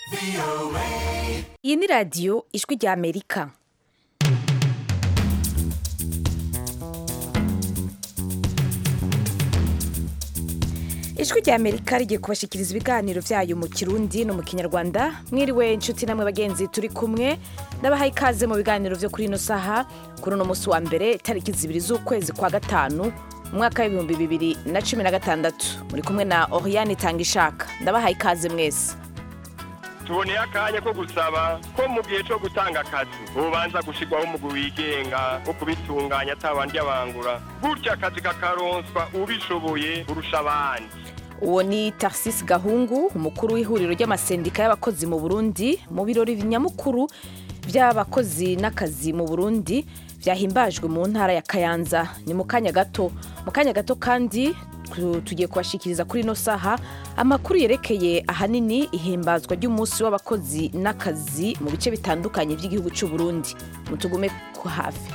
iyi ni radiyo ijwi rya amerika ijwi rya amerika rigiye kubashikiriza ibiganiro byayo mu kirundi no mu kinyarwanda mwiriwe inshuti namwe bagenzi turi kumwe ndabahaye ikaze mu biganiro byo kuri ino saha kuri uno munsi wa mbere tariki zibiri z'ukwezi kwa gatanu umwaka w'ibihumbi bibiri na cumi na gatandatu muri kumwe na oriyani itanga ishaka ndabahaye ikaze mwese tuboneye akanya ko gusaba ko mu gihe cyo gutanga akazi ubanza gushyirwaho umugwi wigenga wo kubitunganya atabandi abangura gutyo akazi kakaronswa ubishoboye kurusha abandi uwo ni tarsisi gahungu umukuru w'ihuriro ry'amasendika y'abakozi mu burundi mu birori nyamukuru by'abakozi n'akazi mu burundi byahimbajwe mu ntara ya kayanza ni mu kanya gato mu kanya gato kandi tu- tugiye kubashikiriza kuri ino saha amakuru yerekeye ahanini ihimbazwa ry'umunsi w'abakozi n'akazi mu bice bitandukanye by'igihugu cy'u Burundi mutugume ku hafi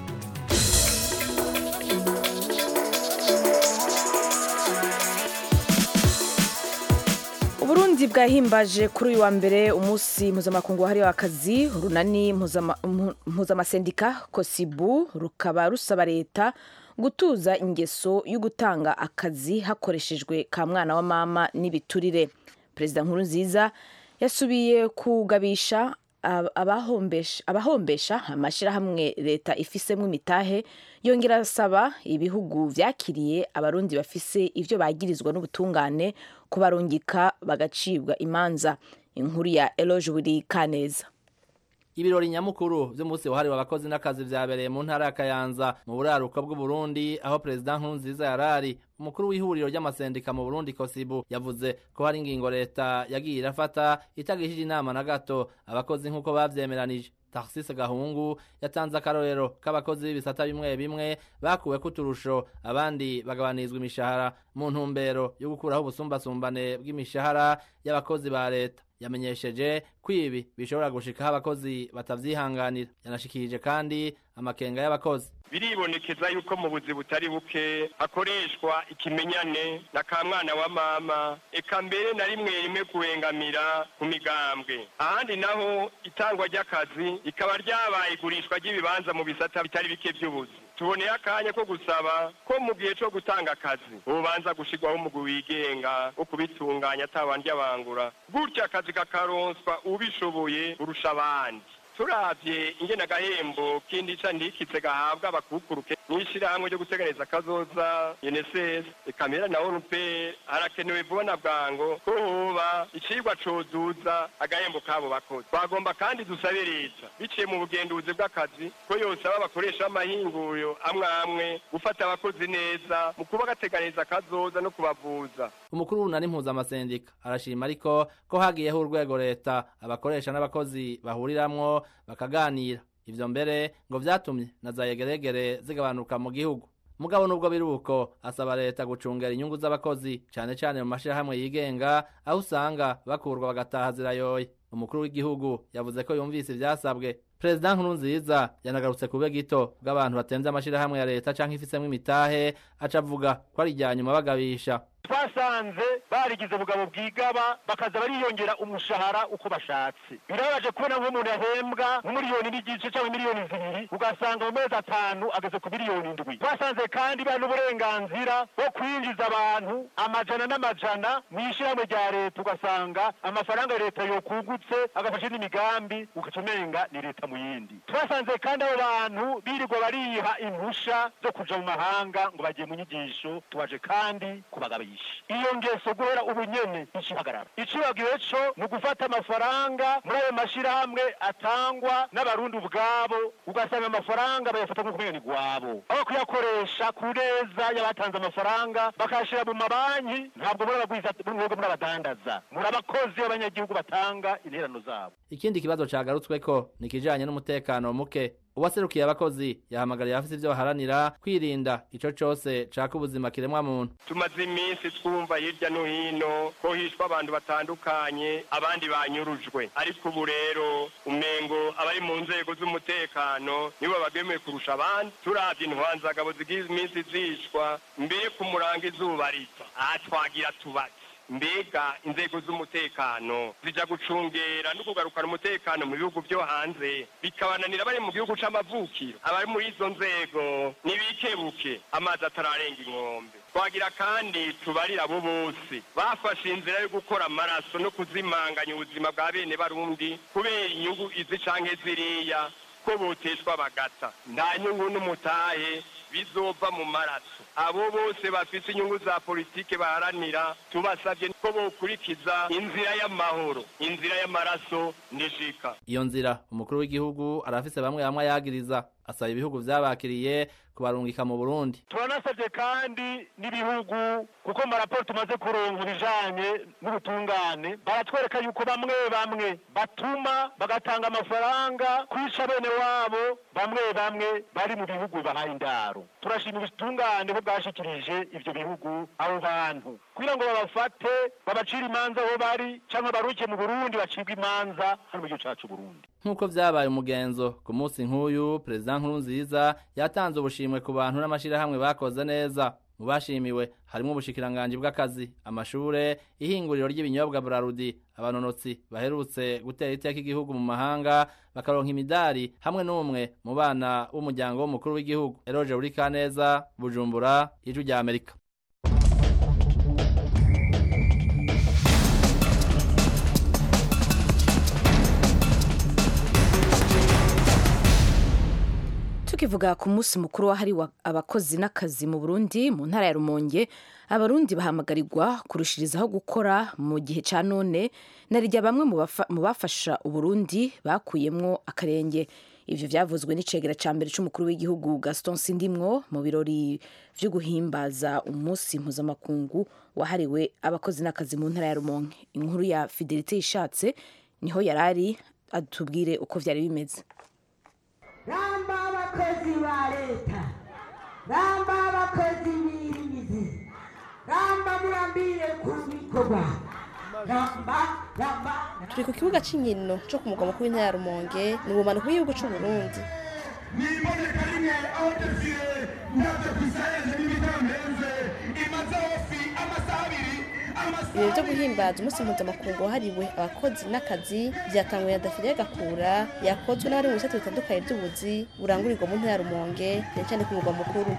uburundi bwahimbaje kuri uyu wa mbere umunsi mpuzamakungu wahariwe akazi urunani mpuzama- mpu- mpuzamasendika kosibu rukaba rusaba leta gutuza ingeso yo gutanga akazi hakoreshejwe ka mwana wa mama n'ibiturire perezida nkuru nziza yasubiye kugabisha ab- abahombesha abahombesha amashyirahamwe leta ifisemo imitahe yongera asaba ibihugu vyakiriye abarundi bafise ivyo bagirizwa n'ubutungane kubarungika bagacibwa imanza inkuru ya eloge buri kaneza ibirori nyamukuru vy'umunsi wahariwe abakozi n'akazi vyabereye mu ntara ya kayanza mu buraruko bw'uburundi aho perezida nkurunziza yarari umukuru w'ihuriro ry'amasendika mu burundi kosibu yavuze ko hari ingingo leta yagiye irafata itagishije inama na gato abakozi nk'uko bavyemeranije tarsise gahungu yatanze akarorero k'abakozi b'ibisata bimwe bimwe bakuweko uturusho abandi bagabanizwa imishahara mu ntumbero yo gukuraho ubusumbasumbane bw'imishahara y'abakozi ba leta yamenyesheje ko ibi bishobora gushikaho abakozi batavyihanganira yanashikirije kandi amakenga y'abakozi biribonekeza yuko mu buzi butari buke hakoreshwa ikimenyane na ka mwana wa mama eka mbere na rimwe rimwe kuwengamira ku migambwe ahandi naho itangwa ry'akazi rikaba ryabaye igurishwa ry'ibibanza mu bisata bitari bike by'ubuzi tuboneye akanya ko gusaba ko mu gihe cyo gutanga akazi ubanza gushyirwaho umugwi wigenga wo kubitunganya atabandi abangura gutyo akazi kakaronswa ubishoboye kurusha abandi turavye ingene agahembo k'indica ndikitse gahabwa abakukuruke n'ishirahamwe ryo guteganiriza akazoza UNSS ekamera na ONP harakenewe vuba na bwango ko hoba icigwa cozuza agahembo kabo bakozi twagomba kandi dusabe leta biciye mu bugenduzi bw'akazi ko yosaba abakoresha b'amahinguriro amwe amwe gufata abakozi neza mu kuba gateganiriza akazoza no kubavuza umukuru w'unani mpuzamasendika arashima ariko ko hagiyeho urwego leta abakoresha n'abakozi bahuriramwo bakaganira ivyo mbere ngo vyatumye na za yegeregere zigabanuka mu gihugu mugabo nubwo biri uko asaba leta gucungera inyungu z'abakozi cane cane mu mashirahamwe yigenga aho usanga bakurwa bagataha zirayoye umukuru w'igihugu yavuze ko yumvise ivyasabwe perezida nkurunziza yanagarutse ku bube gito bw'abantu batemvye amashirahamwe ya leta canke ifisemwo imitahe aca avuga ko ari irya nyuma bagabisha twasanze barigize ubugabo bwigaba bakaza bariyongera umushahara uko bashatse birababaje kubona nk'umuntu yahembwa nk'umiliyoni n'igice cyangwa miliyoni zibiri ugasanga mu mezi atanu ageze ku miliyoni indwi twasanze kandi bari n'uburenganzira bwo kwinjiza abantu amajana n'amajana mu ishyirahamwe rya leta ugasanga amafaranga ya leta yokugutse agafashe n'imigambi ugaca umenga ni leta mu yindi twasanze kandi abo bantu birirwa bariha impusha zo kuja mu mahanga ngo bagiye mu nyigisho tubaje kandi kubagabisha iyo ngeso guhera ubu nyene ikihagarara icibagiwe co ni ugufata amafaranga muri ayo mashirahamwe atangwa n'abarundi ubwabo ugasanga amafaranga bayafata nk'uko umenga ni gwabo aho kuyakoresha ku neza y'abatanze amafaranga bakayashira mu mabanki ntabwo muri abagwiza mwebwe muri abadandaza muri abakozi b'abanyagihugu batanga interano zabo ikindi kibazo cagarutsweko ni ikijanye n'umutekano muke uwaserukiye abakozi yahamagariye abafise ivyo baharanira kwirinda ico cose caka ubuzima kiremwa muntu tumaze iminsi twumva hirya no hino ko hishwa abantu batandukanye abandi banyurujwe ariko ubu rero umengo abari mu nzego z'umutekano nibo bagemeye kurusha abandi turavye intwanzagabo zigize iminsi zishwa mbere ku murango izuba rita aha twagira tubaze mbega inzego z'umutekano zija gucungera no kugarukana umutekano mu bihugu byo hanze bikabananira bari mu gihugu c'amavukiro abari muri izo nzego ntibikebuke amazi atararenga inkombe twagira kandi tubarira abo bose bafashe inzira yo gukora amaraso no kuzimanganya ubuzima bwa bene barundi kubera inyungu izi canke ziriya ko boteshwa bagata nta nyungu n'umutahe bizova mu maraso abo bose bafise inyungu za politike baharanira tubasabye ko bokurikiza inzira y'amahoro inzira y'amaraso nishika iyo nzira umukuru w'igihugu arafise bamwe bamwe ayagiriza asaba ibihugu vyabakiriye kubarungika mu Burundi turanasabye kandi n'ibihugu kuko mu maraporo tumaze kuronka ibijanye n'ubutungane baratwereka yuko bamwe bamwe batuma bagatanga amafaranga kwica bene wabo bamwe bamwe bari mu bihugu bahaye indaro turashima ubutungane ko bwashikirije ivyo bihugu abo bantu kugira ngo babafate babacire imanza aho bari canke baruke mu burundi bacibwe imanza hano mu gihugu cacu burundi nk'uko vyabaye umugenzo ku munsi nk'uyu perezida nkurunziza yatanze ubushimwe ku bantu n'amashirahamwe bakoze neza mu bashimiwe harimo ubushikiranganji bw'akazi amashure ihinguriro ry'ibinyobwa burarudi abanonotsi baherutse gutera iteka igihugu mu mahanga bakaronka imidari hamwe n'umwe mu bana b'umuryango w'umukuru w'igihugu eroje buri kaneza bujumbura ijwi rya amerika tukivuga ku munsi mukuru wahariwe abakozi n'akazi mu burundi mu ntara ya rumonge abarundi bahamagarirwa kurushirizaho gukora mu gihe cya none narirya bamwe mu bafa- mu bafasha uburundi bakuyemwo akarenge ivyo vyavuzwe n'icegera ca mbere c'umukuru w'igihugu gaston sindimwo mu birori vyo guhimbaza umunsi mpuzamakungu wahariwe abakozi n'akazi mu ntara ya rumonge inkuru ya fidelite ishatse niho yarari atubwire uko vyari bimeze ramba abakozi ba leta ramba abakozi b'imizi ramba murambire ku bikorwa ramba ramba turi ku kibuga cy'inkino cyo ku mugwa mukuru w'intara ya rumonge ni ubumanuko bw'igihugu cy'u Burundi niboneka rimwe aho desire ntabyo kwisayenze n'ibitamenze imaze hafi amasaha abiri ibirori byo guhimbaza umunsi mpuzamakungu wahariwe abakozi n'akazi byatanguye na dafire gakura yakozwe n'abari mu bisate bitandukanye by'ubuzi burangurirwa mu ntara ya rumonge cyane cyane ku mugwa mukuru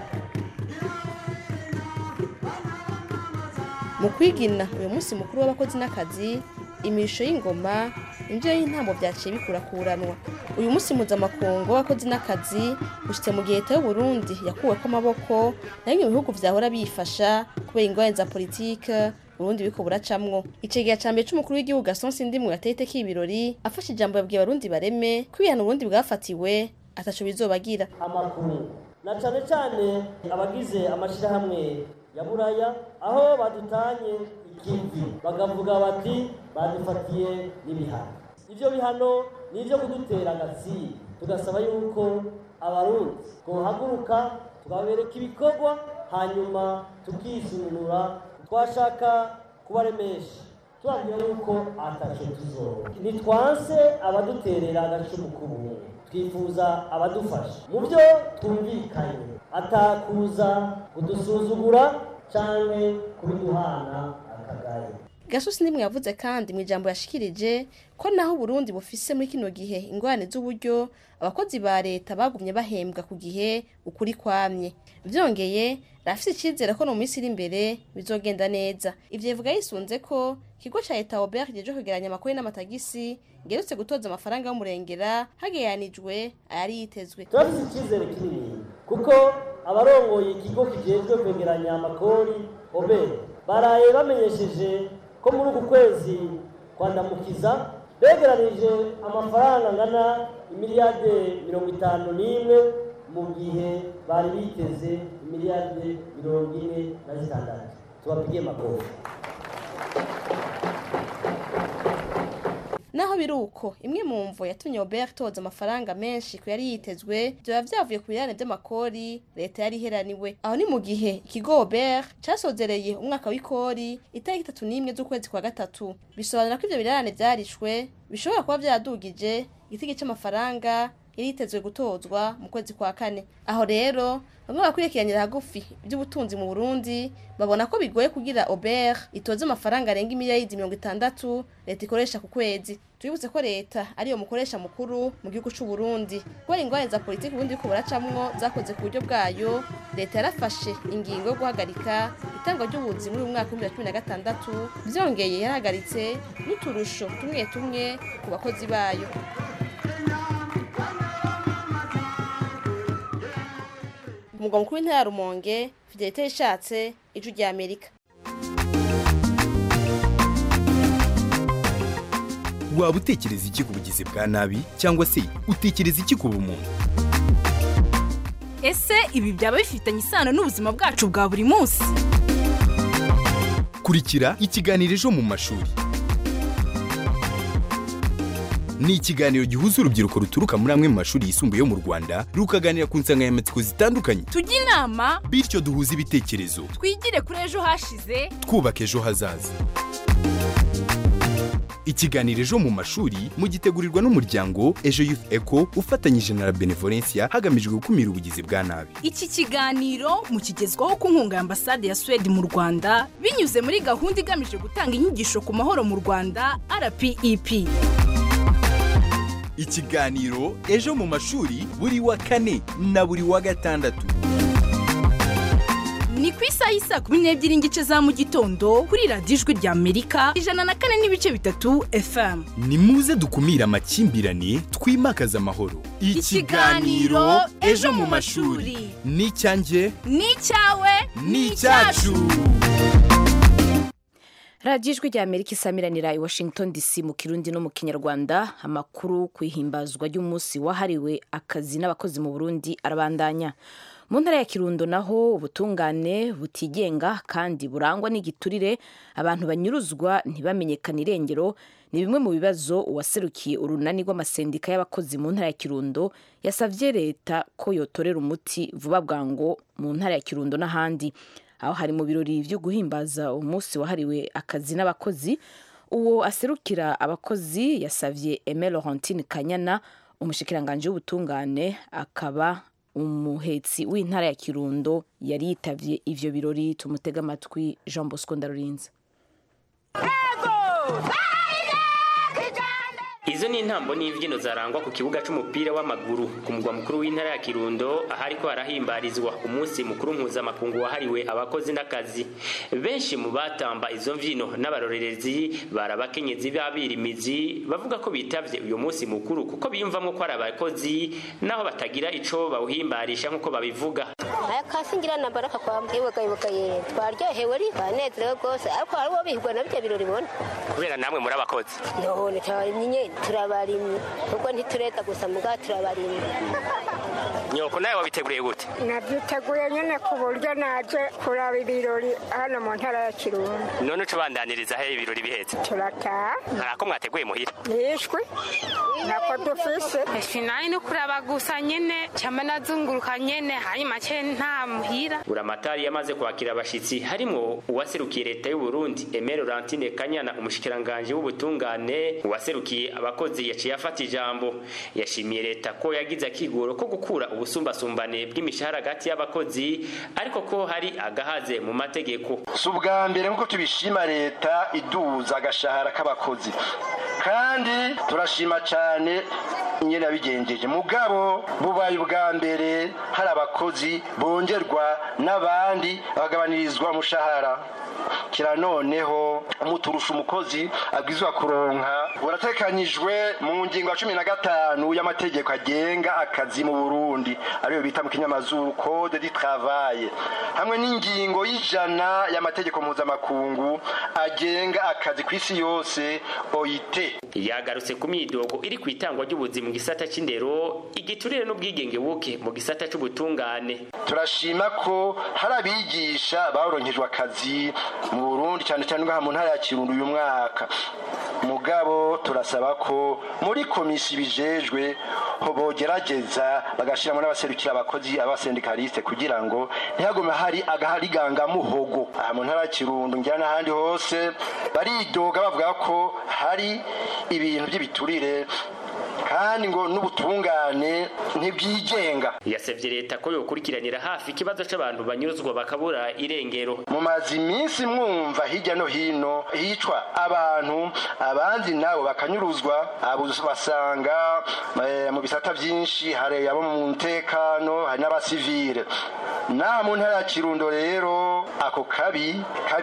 mu kwigina uyu munsi mukuru w'abakozi n'akazi imirisho y'ingoma imvyo y'intambo vyaciye bikurakuranwa uyu munsi mpuzamakungu w'abakozi n'akazi ushitse mu gihe leta y'uburundi yakuweko amaboko na bimwe mu bihugu vyahora bifasha kubera ingorane za politike uburundi biriko buracamwo icegera ca mbere c'umukuru w'igihugu gaston sindimwe yateye iteka ibirori afashe ijambo yabwiye abarundi bareme ko ibihano uburundi bwafatiwe ataco bizobagira amakuru na cane cane abagize amashirahamwe ya buraya aho badutanye ikivi bakavuga bati badufatiye n'ibihano ivyo bihano ni ivyo kudutera agasi tugasaba yuko abarundi twohaguruka tukabereka ibikorwa hanyuma tukisununura twashaka kubaremesha tubabwira yuko ataco tuzoba ntitwanse abaduterera agacumu k'ubumwe twifuza abadufasha mu byo twumvikanye atakuza kudusuzugura canke kubiduhana akagaye gasusi ndimwe yavuze kandi mu ijambo yashikirije ko naho uburundi bufise muri kino gihe ingorane z'uburyo abakozi ba leta bagumye bahembwa ku gihe ukuri kwamye vyongeye rafise icizere ko no mu minsi iri imbere bizogenda neza ivyo bivuga yisunze ko ikigo ca leta obert kijeje kwegeranya amakori n'amatagisi ngerutse gutoza amafaranga y'umurengera hagereranijwe ayari yitezwe turafise icizere kinini kuko abarongoye ikigo kijejwe kwegeranya amakori obere baraye bamenyesheje ko muri uku kwezi kwandamukiza begeranije amafaranga angana imiliyarde mirongo itanu n'imwe mu gihe bari biteze imiliyarde mirongo ine na zitandatu tubapigiye makori naho biri uko imwe mu mvo yatumye Robert toza amafaranga menshi ku yari yitezwe byaba vyavuye ku birane by'amakori leta yari iheraniwe aho ni mu gihe ikigo Robert casozereye umwaka w'ikori itariki itatu n'imwe z'ukwezi kwa gatatu bisobanura ko ivyo birarane vyarishwe bishobora kuba vyadugije igitigi c'amafaranga iritezwe gutozwa mu kwezi kwa kane aho rero bamwe bakurikiranira hagufi iby'ubutunzi mu burundi babona ko bigoye kugira ober itoze amafaranga arenga imiliyaridi mirongo itandatu leta ikoresha ku kwezi tubibutse ko leta ariyo mukoresha mukuru mu gihugu c'u Burundi kubera ingorane za politiki ubundi ko buracamwo zakoze ku buryo bwayo leta yarafashe ingingo yo guhagarika itangwa ry'ubuzi muri uyu mwaka w'ibihumbi bibiri na cumi na gatandatu vyongeye yarahagaritse n'uturusho tumwe tumwe ku bakozi bayo ku mugwa mukuru w'intara ya rumonge fidelite yishatse ijwi rya amerika waba utekereza iki ku bugizi bwa nabi cyangwa se utekereza iki ku bumuntu ese ibi byaba bifitanye isano n'ubuzima bwacu bwa buri munsi kurikira ikiganiro ejo mu mashuri ni ikiganiro gihuza urubyiruko ruturuka muri amwe mu mashuri yisumbuye yo mu rwanda rukaganira ku nsanganyamatsiko zitandukanye tujye inama bityo duhuze ibitekerezo twigire kuri ejo hashize twubaka ejo hazaza ikiganiro ejo mu mashuri mugitegurirwa n'umuryango ejo youth eco ufatanyije na la benevolencia hagamijwe gukumira ubugizi bwa nabi iki kiganiro mukigezwaho ku nkunga ya ambasade ya suwede mu rwanda binyuze muri gahunda igamije gutanga inyigisho ku mahoro mu rwanda rpep ikiganiro ejo mu mashuri buri wa kane na buri wa gatandatu ni ku isaha y'isaa kumi n'ebyiri n'igice za mu gitondo kuri radiyo ijwi rya amerika ijana na kane n'ibice bitatu fm ni muze dukumire amakimbirane twimakaze amahoro Ikiganiro Ejo mu mashuri. ni icyanjye ni icyawe ni icyacu radiyo ijwi rya amerika isamiranira i washington dc mu kirundi no mu kinyarwanda amakuru ku ihimbazwa ry'umunsi wahariwe akazi n'abakozi mu burundi arabandanya mu ntara ya kirundo naho ubutungane butigenga kandi burangwa n'igiturire abantu banyuruzwa ntibamenyekane irengero ni bimwe mu bibazo uwaserukiye urunani rw'amasendika y'abakozi mu ntara ya kirundo yasabye leta ko yotorera umuti vuba bwango mu ntara ya kirundo n'ahandi aho hari mu birori byo guhimbaza umunsi wahariwe akazi n'abakozi uwo aserukira abakozi yasabye Aime Laurentine Kanyana umushikiranganje w'ubutungane akaba umuhetsi w'intara ya Kirundo yari yitavye ivyo birori tumutega amatwi Jean Bosco Ndarurinze izo ni intambo n'imbyino zarangwa ku kibuga c'umupira w'amaguru ku mugwa mukuru w'intara ya kirundo ahariko harahimbarizwa umunsi mukuru mpuzamakungu wahariwe abakozi n'akazi benshi mu batamba izo mvyino n'abarorerezi bari abakenyezi b'abirimizi bavuga ko bitavye uyu munsi mukuru kuko biyumvamwo ko ari abakozi naho batagira ico bawuhimbarisha nk'uko babivuga aya kasingira na baraka kwa ibuka ibuka ye twaryohewe ari banezerewe rwose ariko hari uwo bihigwa na byo birori bona kubera namwe muri abakozi none nyine turabarimye ubwo ntitureta gusa muga turabarimye nyoko nawe wabiteguriye gute nabyiteguye nyine ku buryo naje kuraba ibirori hano mu ntara ya kirundo none uca ubandaniriza he ibirori bihetse turataha ntarako mwateguye muhira nishwe nako dufise finali ni kuraba gusa nyene cyama nazunguruka nyene hari make nta muhira buramatari yamaze kwakira abashitsi harimwo uwaserukiye leta y'u Burundi Aime Laurentine Kanyana umushikiranganje w'ubutungane uwaserukiye abakozi yaciye afata ijambo yashimiye leta ko yagize akigoro ko gukura ubusumbasumbane bw'imishahara hagati y'abakozi ariko ko hari agahaze mu mategeko si ubwa mbere nk'uko tubishima leta iduza agashahara k'abakozi kandi turashima cyane nyine yabigenjeje mugabo bubaye ubwa mbere hari abakozi bongerwa n'abandi bagabanirizwa umushahara kira noneho umuturusha umukozi abwizwa kuronka buratekanyijwe mu ngingo ya cumi na gatanu y'amategeko agenga akazi mu burundi ariyo bita mu kinyamazuru code du travail hamwe n'ingingo y'ijana y'amategeko mpuzamakungu agenga akazi ku isi yose oit yagarutse ku myidogo iri ku itangwa ry'ubuzi mu gisata c'indero igiturire n'ubwigenge buke mu gisata c'ubutungane turashima ko hari abigisha baronkejwe akazi mu burundi cyane cyane ngaha mu ntara ya kirundo uyu mwaka mugabo turasaba ko muri komisi bijejwe ho bogerageza bagashyiramo n'abaserukira abakozi abasendikaliste kugira ngo ntihagume hari agaharigangamuhogo aha mu ntara ya kirundo ngira n'ahandi hose baridoga bavuga ko hari ibintu by'ibiturire kandi ngo n'ubutungane ntibwigenga yasabye leta ko yokurikiranira hafi ikibazo c'abantu banyuruzwa bakabura irengero mumaze iminsi mwumva hirya no hino hicwa abantu abandi nabo bakanyuruzwa abo basanga eh, mu bisata byinshi hari abo mu mutekano hari n'abasivile naha mu ntara ya kirundo rero ako kabi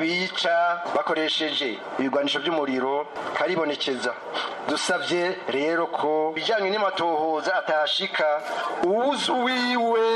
kabica bakoresheje ibigwanisho by'umuriro karibonekeza dusabye rero ko bijyanye n'amatohoza atashika uwuzi wiwe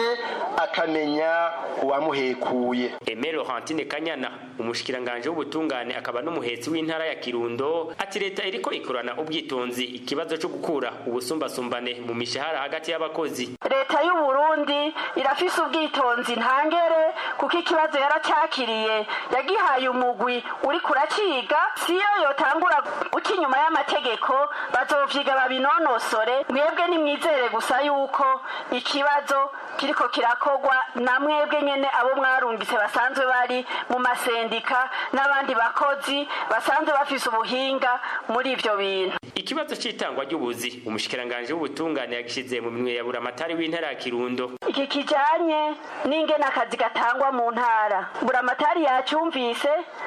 akamenya uwamuhekuye Aimé Laurentine Kanyana umushikiranganje w'ubutungane akaba n'umuhetsi w'intara ya Kirundo ati leta iriko ikorana ubwitonzi ikibazo cyo gukura ubusumbasumbane mu mishahara hagati y'abakozi leta y'u Burundi irafise ubwitonzi ntangere kuko ikibazo yaracakiriye yagihaye umugwi uri kuraciga siyo yotangura uca inyuma y'amategeko bazovyiga babinonosore mwebwe nimwizere gusa yuko ikibazo kiriko kirakogwa na mwebwe nyene abo mwarungitse basanzwe bari mu masendika n'abandi bakozi basanzwe bafise ubuhinga muri ivyo bintu ikibazo c'itangwa ry'ubuzi umushikiranganje w'ubutungane yagishize mu minwe ya buramatari w'intara ya Kirundo iki kijanye n'ingene akazi gatangwa mu ntara buramatari yacyumvise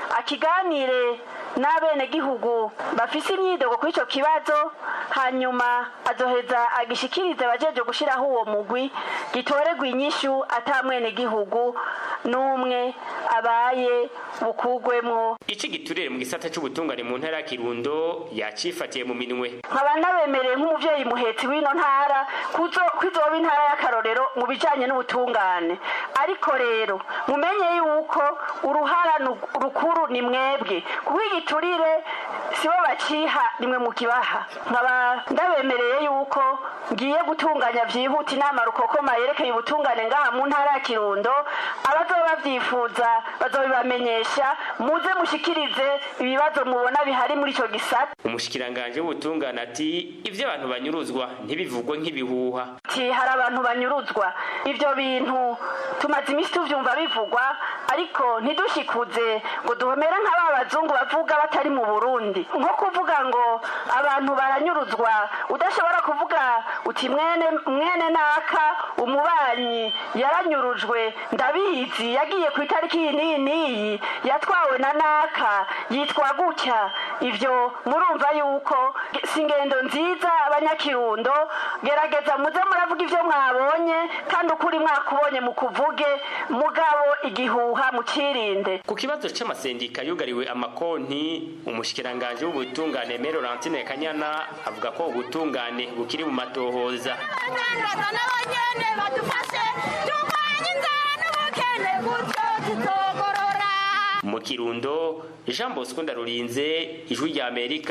akiganire n'abenegihugu bafise imyidogo kuri ico kibazo hanyuma azoheza agishikirize abajeje gushiraho uwo mugwi gitoregwa inyishu ata mwenegihugu n'umwe abaye bukugwemwo ici giturire mu gisata c'ubutungane mu ntara ya Kirundo yacifatiye mu minwe nkaba nabemereye nk'umuvyeyi muhetsi w'ino ntara kuzo kwizoba intara y'akarorero mu bijanye n'ubutungane ariko rero mumenye yuko uruhara nu- rukuru ni mwebwe kuko igiturire sibo baciha nimwe mu kibaha nkaba ndabemereye yuko ngiye gutunganya vyihuta inama rukokoma yerekeye ubutungane ngaha mu ntara ya kirundo abazoba bavyifuza bazobibamenyesha muze mushikirize ibibazo mubona bihari muri ico gisata umushikiranganje w'ubutungane ati ivyo abantu banyuruzwa ntibivugwe nk'ibihuha ati hari abantu banyuruzwa ivyo bintu tumaze iminsi tuvyumva bivugwa ariko ntidushikuze ngo duhomere nk'aba bazungu bavuga batari mu burundi nko kuvuga ngo abantu baranyuruzwa udashobora kuvuga uti mwene mwene naka umubanyi yaranyurujwe ndabizi yagiye ku itariki iyi n'iyi n'iyi yatwawe na naka yitwa gutya ivyo murumva yuko si ingendo nziza abanyakirundo gerageza muze muravuga ivyo mwabonye kandi ukuri mwakubonye mukuvuge mugabo igihuha mukirinde ku kibazo c'amasendika yugariwe amakonti umushikiranganje w'ubutungane Aimé Laurentine Kanyana avuga ko ubutungane bukiri mu matohoza mu kirundo Jean Bosco Ndarurinze ijwi rya Amerika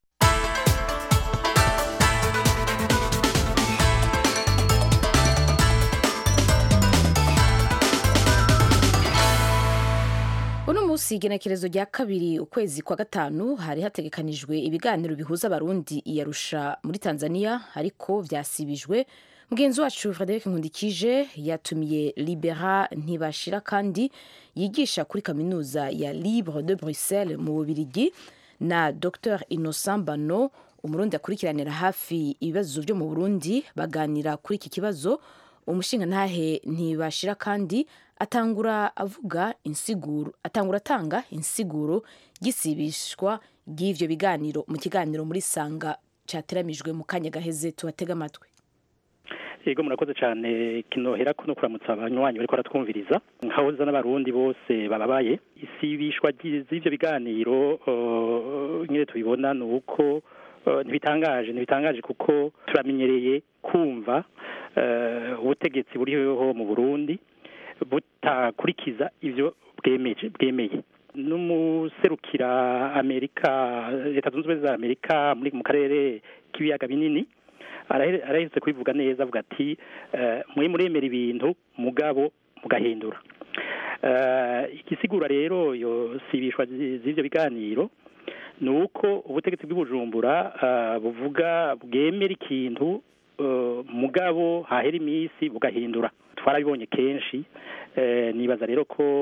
uno munsi igenekerezo rya kabiri ukwezi kwa gatanu hari hategekanijwe ibiganiro bihuza abarundi iyarusha muri tanzania ariko vyasibijwe mugenzi wacu frederic nkundikije yatumiye libera ntibashira kandi yigisha kuri kaminuza ya libre de bruxelles mu bubirigi na dr innocent bano umurundi akurikiranira hafi ibibazo vyo mu burundi baganira kuri iki kibazo umushingantahe ntibashira kandi atangura avuga insiguro atangura atanga insiguro gisibishwa ry'ivyo biganiro mu kiganiro muri sanga cateramijwe mu kanya gaheze tubatega amatwi yego murakoze cyane kinohera ko no kuramutsa abanywanyi bariko baratwumviriza nkahoza n'abarundi bose bababaye isibishwa ry'i- z'ivyo biganiro uh, nyine tubibona ni uko uh, ntibitangaje ntibitangaje kuko turamenyereye kumva uh, ubutegetsi buriho mu burundi butakurikiza ivyo bwemeje bwemeye n'umuserukira amerika leta zunze ubumwe za amerika muri mu karere k'ibiyaga binini arahe- arahetse kubivuga neza avuga ati eh, mwe muremera ibintu mugabo mugahindura Eh, igisigura rero yo sibishwa zi- z'ivyo biganiro ni uko ubutegetsi bw'ibujumbura eh, buvuga bwemera ikintu eh, mugabo hahera iminsi bugahindura twarabibonye kenshi eh, nibaza rero ko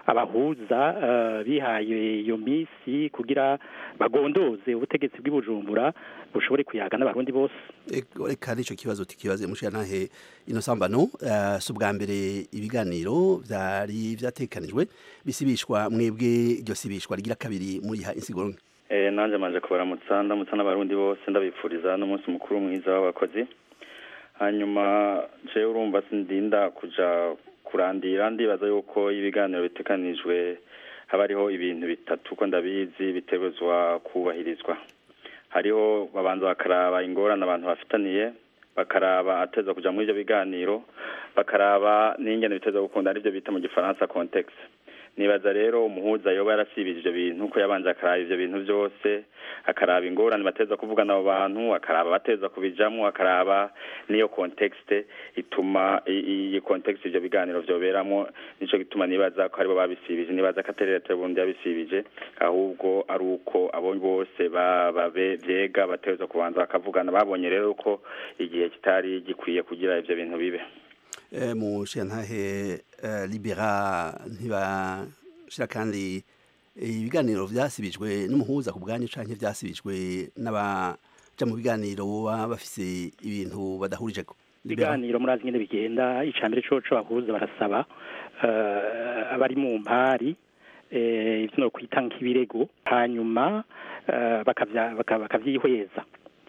abahuza eh, bihaye iyo misi kugira bagondoze ubutegetsi bw'ibujumbura bushobore kuyaga n'abarundi bose Ego, reka nico kibazo tukibaze mushiyantahe ino sambano uh, si ubwa mbere ibiganiro vyari vyatekanijwe bisibishwa mwebwe iryo sibishwa rigira kabiri muriha insiguro nke Eh, nanje manje kubaramutsa ndamutsa n'abarundi bose ndabipfuriza n'umunsi mukuru mwiza w'abakozi hanyuma jewe urumva sindinda kuja kurandira ndibaza yuko ibiganiro bitekanijwe haba hariho ibintu bitatu ko ndabizi bitegerezwa kubahirizwa hariho babanza bakaraba ingorane abantu bafitaniye bakaraba ateza kuja muri ivyo biganiro bakaraba n'ingene biteza gukunda arivyo bita mu gifaransa context nibaza rero umuhuza yoba yarasibije ivyo bintu ko yabanje akaraba ivyo bintu vyose akaraba ingorane bateza kuvugana abo bantu akaraba bateza kubijamwo akaraba n'iyo context ituma i- iyi context ivyo biganiro vyoberamwo nico gituma nibaza ko aribo babisibije nibaza ko atari leta y'uburundi yabisibije ahubwo ari uko abo bose ba- babe vyega bateza kubanza bakavugana babonye rero ko igihe kitari gikwiye kugira ivyo bintu bibe Eh, mushiyantahe uh, libera ntibashira kandi eh, ibiganiro vyasibijwe n'umuhuza ku bwanyu canke vyasibijwe n'abaja mu biganiro baba bafise ibintu badahurijeko Libera. ibiganiro murazi nyene bigenda icambere coco abahuza barasaba eh, abari mu mpari eh, ivyo no kwita nk'ibirego hanyuma eh, bakavya- baka- bakavyihweza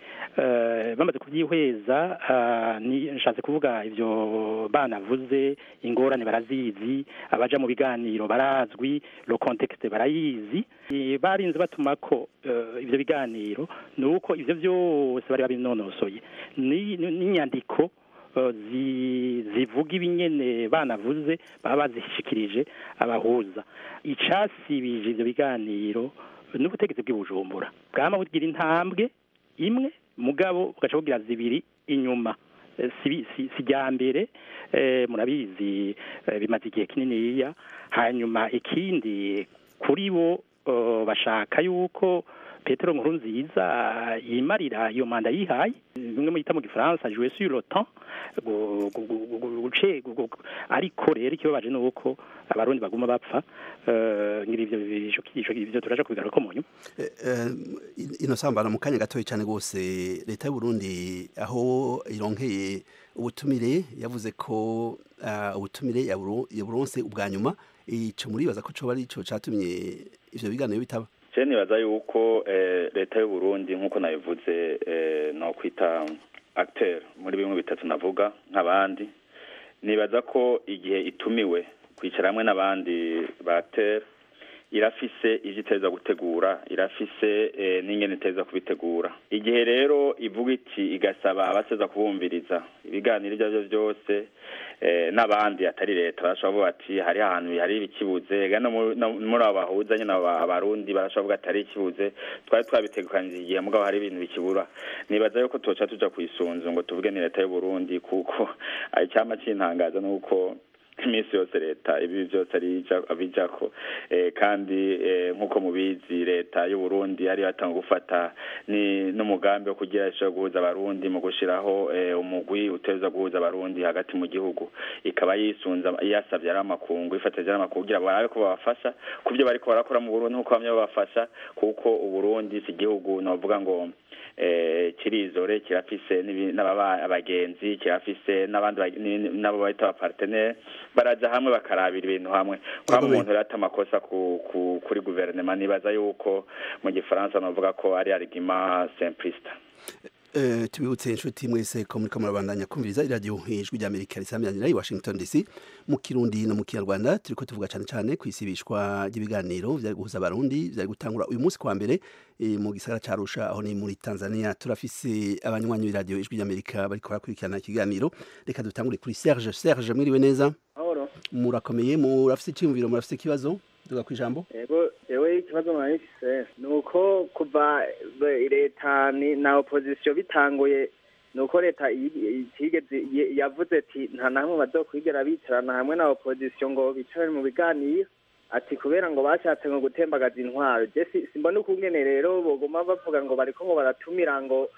Eh, bamaze kuvyihweza ah, ni nshatse kuvuga ivyo banavuze ingorane barazizi abaja mu biganiro barazwi lo contexte barayizi Eh, barinze batuma ko eh, ivyo biganiro nuko ivyo vyose bari babinonosoye ni- ni- n'inyandiko eh, zi- zivuga ibinyene banavuze baba bazishikirije abahuza icasibije ivyo biganiro n'ubutegetsi bw'ibujumbura bwama bugira intambwe imwe mugabo bugaca bugira zibiri inyuma Eh, si si si rya mbere eh, murabizi eh, bimaze igihe kininiya hanyuma ikindi kuri bo eh, bashaka yuko petero nkuru nziza yimarira iyo manda yihaye bimwe mwita mu gifaransa jouer sur le temps gu- gu- gu- gu- gu- guce- gu- gu- ariko rero ikibabaje ni uko abarundi baguma bapfa eh, ngira ivyo ivyo- ivyo- ivyo turaja kubigaruka mu nyuma Eh, eh, ino sambano mu kanya gatoya cyane rwose leta y'u Burundi aho ironkeye ubutumire yavuze ko ah, ubutumire yaburo- yaburonse ubwa nyuma ico muribaza ko coba ari ico catumye ivyo biganiro bitaba je nibaza yuko eh, leta y'u Burundi nk'uko nabivuze eh, no kwita acteur muri bimwe bitatu navuga nk'abandi nibaza ko igihe itumiwe kwicara hamwe n'abandi ba acteur irafise ivyo iteza gutegura irafise eh, n'ingene iteza kubitegura igihe rero ivuga iti igasaba abaseza kubumviriza ibiganiro ibyo arivyo vyose eh, n'abandi atari leta barashobora kuvuga ati hari ahantu hari ibikibuze ega no mu- no muri abo bahuza nyine aba- abarundi barashobora kuvuga ati hari ikibuze twari twabitegekanije igihe mugabo hari ibintu bikibura nibaza yuko toca tuja kwisunzu ngo tuvuge ni leta y'u Burundi kuko icyama cintangaza nuko iminsi yose leta ibi byose arija abijako eh, kandi eh, nk'uko mubizi leta y'u Burundi yari yatanga gufata ni n'umugambi wo kugira ishobora guhuza abarundi mu gushiraho eh, umugwi uteza guhuza abarundi hagati mu gihugu ikaba yisunza yasavye ari amakungu ifatije ari amakungu kugira barabe ko babafasha ku byo bariko barakora mu Burundi nk'uko bamwe babafasha kuko uburundi si igihugu novuga ngo eh, kirizore kirafise n'ibi- n'ababa- abagenzi kirafise n'abandi bag- ni- n'abo bahita abapartenere baraja hamwe bakarabira ibintu hamwe kwa umuntu rero ata amakosa ku, ku, kuri guverinoma nibaza yuko mu gifaransa novuga ko ari argument simpliste Eh, tubibutse inshuti mwese ko muriko murabandanya kumviriza iradiyo ijwi rya amerika risamiranyira i washington dc mu kirundi no mu kinyarwanda turiko tuvuga cane cane kwisibishwa ry'ibiganiro vyari guhuza abarundi vyari gutangura uyu munsi kwa mbere eh, mu gisagara ca arusha aho ni muri tanzania turafise abanywanyi b'iradiyo ijwi rya amerika bariko barakurikirana ikiganiro reka dutangure kuri serge serge mwiriwe neza Mahoro. murakomeye murafise iciyumviro murafise ikibazo duga kwijambo Ego ewe ikibazo mwarifise ni uko kuva be- leta ni- na opposition bitanguye ni uko leta iyi- itigeze ye- yavuze ati nta na hamwe bazokwigera bicarana hamwe na opposition ngo bicare mu biganiro ati kubera ngo bashatse ngo gutembagaza intwaro je si- simbona ukungene rero boguma bavuga ngo bariko ngo baratumira ngo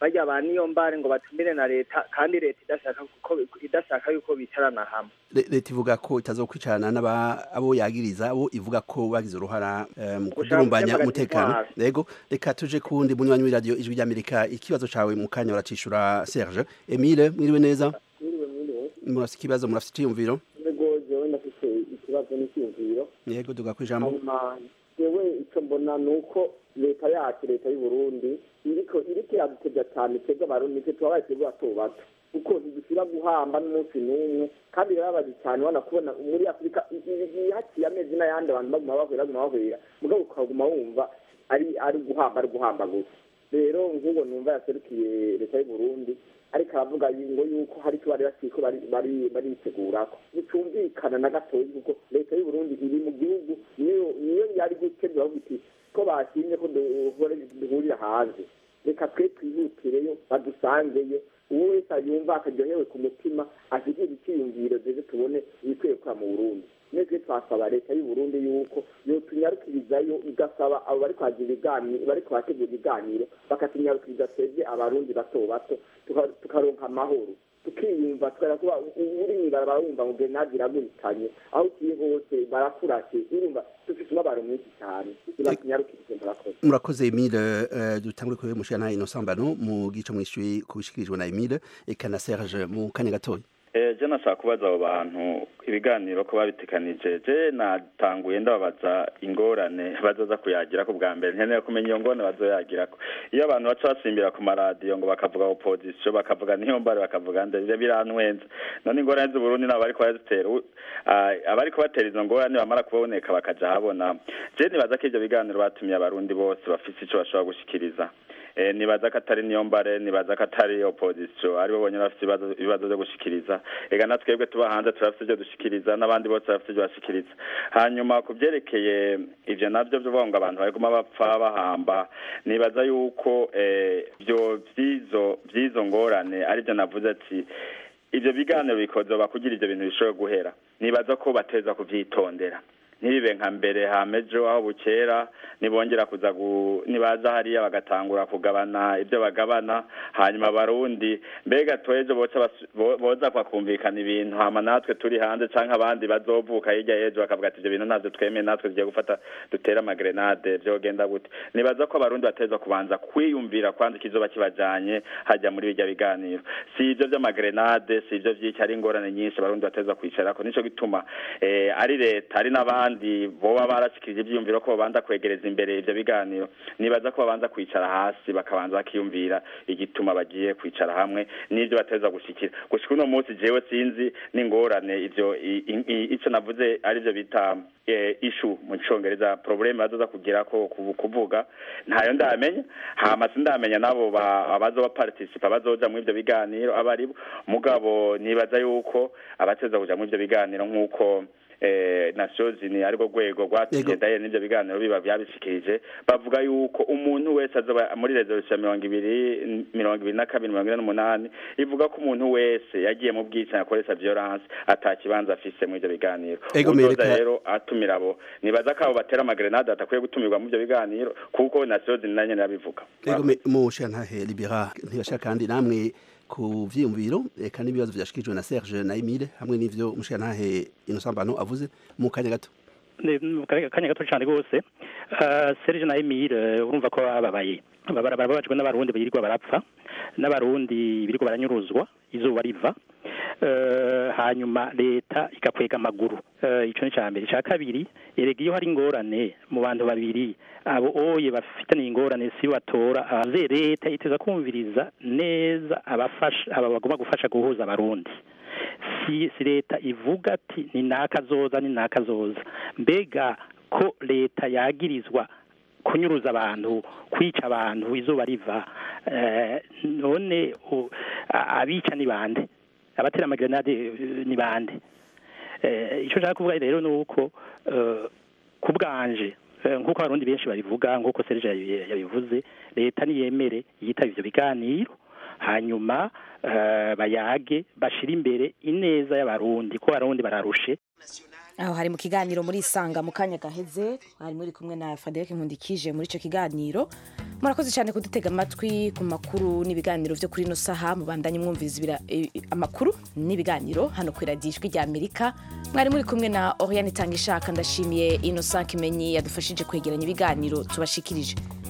bajya ba niyo mbare ngo batumire na leta kandi leta idashaka ko idashaka yuko bicarana hamwe Le- leta ivuga ko itazokwicarana n'aba abo yagiriza abo ivuga ko bagize uruhara eh, mu kudurumbanya gutema umutekano intwaro. yego reka tuje kuwundi munywanyi w'iradiyo ijwi ry'amerika ikibazo cawe mu kanya uracishura serge emile mwiriwe neza mwiriwe mwiriwe murafite ikibazo murafite iciyumviro ntego jewe ndafite ikibazo n'icyumviro yego duga kwijambo hanyuma jewe icyo mbona ni uko leta yacu leta y'u Burundi iriko iriko iradutebya cyane twebwe abarundi nitwe tubabaye twebwe bato bato kuko ntidusubira guhamba n'umunsi n'umwe kandi birababaje cyane ubona kubona muri afurika i- i- i- haciye amezi n'ayandi abantu baguma bahwera baguma bahwera mugabo ukaguma wumva ari ari guhamba ari guhamba gusa rero nk'ubu numva yaserukiye leta y'u Burundi ariko aravuga ngo yuko hari icyo bari bakiko bari bari baritegurako nticyumvikana na gatoya kuko leta y'u Burundi iri mu gihugu niyo niyo yari gutegura iti ko bashimye ko duhore- duhurira hanze reka twe twihutireyo badusangeyo uwo wese yumva akaryohewe ku mutima ashyigira icyiyumviro ndetse tubone ibikwiye gukora mu burundi mwese twasaba leta y'u Burundi yuko yotunyarukirizayo igasaba abo bari kwagira ibiganiro bari kuhategura ibiganiro bakatunyarukiriza twebwe abarundi bato bato tuka- tukaronka amahoro tukiyumva tukajya kuba uri mw'ibarabara wumva ngo grenade iragurikanye aho ugiye hose barakurase urumva dufite umubabaro mwinshi cyane ntibatunyarukirize murakoze murakoze emile eh, dutangure kuri mushana innocent bano mu gice mwishyuye kubishikirijwe na emile eka na serge mu kanya gatoya Eh, je nashaka kubaza abo bantu ibiganiro ko babitekanije je natanguye ndababaza ingorane bazoza kuyagira ku bwa mbere nkeneye kumenya iyo ngorane bazoyagirako iyo abantu baca basimbira ku maradiyo ngo bakavuga opposition bakavuga niyo mbare bakavuga nde ivyo birantwenza none ingorane z'uburundi nabo bariko barazitera u- ah, abariko batera izo ngorane bamara kuboneka bakaja habona je nibaza ko ivyo biganiro batumiye abarundi bose bafise ico bashobora gushikiriza Eh, nibaza ko atari niyo mbare nibaza ko atari opposition aribo bonyine bafite ibibazo ibibazo byo gushikiriza ega na twebwe tuba hanze turafite ibyo dushikiriza n'abandi bose bafite ibyo bashikiriza hanyuma ku byerekeye ivyo navyo byo ngo abantu bariguma bapfa bahamba nibaza yuko eh, byo vyizo vyizo ngorane aribyo navuze ati ivyo biganiro bikozoba kugira ivyo bintu bishobore guhera nibaza ko bateza kuvyitondera ntibibe nka mbere hamejo aho bukera nibongera kuza gu nibaza hariya bagatangura kugabana ibyo bagabana hanyuma abarundi mbega twejo boca basu- bo- boza kwakumvikana ibintu hama natwe turi hanze canke abandi bazovuka hirya y'ejo bakavuga ati ivyo bintu navyo twemeye natwe tugiye gufata dutere amagrenade vyogenda gute nibaza ko abarundi bateza kubanza kwiyumvira kwanza ikizoba kibajanye hajya muri bijya biganiro si ivyo vy'amagrenade si ivyo vy'iki ari ingorane nyinshi abarundi bateza kwicarako nico gituma eh, ari leta ari n'abandi boba barashikirije ivyiyumviro ko babanza kwegereza imbere ivyo biganiro nibaza ko babanza kwicara hasi bakabanza bakiyumvira igituma bagiye kwicara hamwe n'ivyo bateza gushikira gushika uno munsi jewe sinzi n'ingorane ivyo i- i- i- ico navuze arivyo bita eh, issue mu congereza probleme bazoza kugerako ku- kuvuga ntayo ndamenya hama sindamenya nabo ba- abazoba participa bazoja muri ivyo biganiro abaribo mugabo nibaza yuko abateza kuja muri ivyo biganiro nk'uko eh, nations ni ariko rwego rwatumye daye n'ivyo biganiro biba byabishikirije bavuga yuko umuntu wese azoba muri resolution mirongo ibiri mirongo ibiri na kabiri mirongo ine n'umunani ivuga ko umuntu wese yagiye mu bwicanyi akoresha violence ata kibanza afise muri ivyo biganiro Ego, uzoza Amerika- rero atumira abo nibaza ko abo batera amagrenade atakwiye gutumirwa muri ivyo biganiro kuko nations ni nayo nyene yabivuga Ego me- mushantahe libera ntibashaka kandi namwe ku vyiyumviro eka n'ibibazo vyashikirijwe na Serge na Emile hamwe n'ivyo mushantahe Innocent Bano avuze mu kanya gato Ne- mu kanya kanya gato cyane rwose Ah, Serge na Emile eh, urumva ko bababaye Babara- barababajwe n'abarundi birirwa barapfa n'abarundi birirwa baranyuruzwa izuba riva Eh, hanyuma leta igakwega amaguru Eh, ico ni ca mbere ca kabiri erega iyo hari ingorane mu bantu babiri abo oye bafitaniye ingorane si batora abaze leta iteza kumviriza neza abafasha aba bagomba gufasha guhuza abarundi si si leta ivuga ati ni nakazoza ni nakazoza mbega ko leta yagirizwa kunyuruza abantu kwica abantu izuba riva eh, none u- a- abica ni bande abatera amagrenade eh, ni bande eh, icyo nshaka kuvuga rero ni uko eh, ku bwanje eh, nk'uko abarundi benshi babivuga nk'uko serge yabi- yabivuze leta niyemere yitaba ivyo biganiro hanyuma eh, bayage bashira imbere ineza y'abarundi ko abarundi bararushe aho hari mu kiganiro muri isanga mu kanya gaheze hari muri kumwe na Frederic Nkundikije muri icyo kiganiro murakoze cyane kudutega amatwi ku makuru n'ibiganiro byo kuri ino saha mubandanye mwumviriza ibira- eh, amakuru n'ibiganiro hano ku iradiyo ijwi rya amerika mwari muri kumwe na oriane itanga ishaka ndashimiye innocent kimenyi yadufashije kwegeranya ibiganiro tubashikirije